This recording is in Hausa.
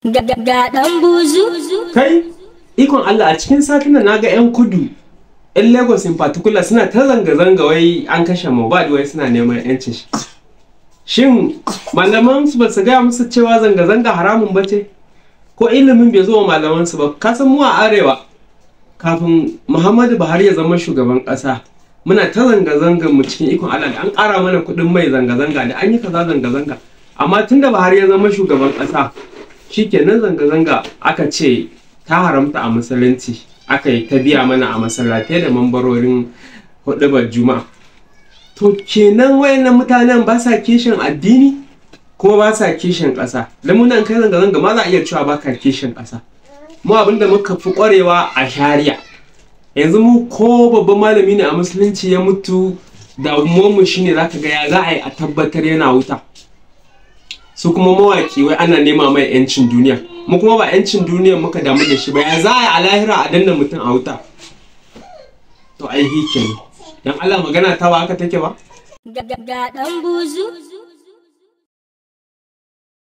Ga ɗan buzu. Kai, ikon Allah a cikin satin da naga 'yan kudu, 'yan Lagos in particular suna ta zanga-zanga wai an kashe Mohbad wai suna neman 'yancin shi. Shin malaman su ba su gaya musu cewa zanga-zanga haramun ba ce? Ko ilimin bai zo wa malaman su ba? Ka san mu a arewa kafin Muhammadu Buhari ya zama shugaban ƙasa. Muna ta zanga-zanga mu cikin ikon Allah da an ƙara mana kuɗin mai zanga-zanga da an yi kaza zanga-zanga. Amma tun da Buhari ya zama shugaban ƙasa, shikenan zanga-zanga aka ce ta haramta a musulunci aka yi ta biya mana a masallatai da mambarorin hudubar juma'a to kenan wayannan mutanen ba sa kishin addini kuma ba sa kishin ƙasa lamunan kai zanga-zanga ma za a iya cewa ba ka kishin ƙasa mu abinda muka fi ƙwarewa a shari'a yanzu mu ko babban malami ne a musulunci ya mutu da mu shine zaka ga ya za a yi a tabbatar yana wuta su kuma mawaki wai ana nema mai yancin duniya mu kuma ba yancin duniya muka damu da shi ba ya za a yi a lahira a danna mutum a wuta to ai hike ne dan Allah magana ta ba haka take ba Ga ɗan buzu.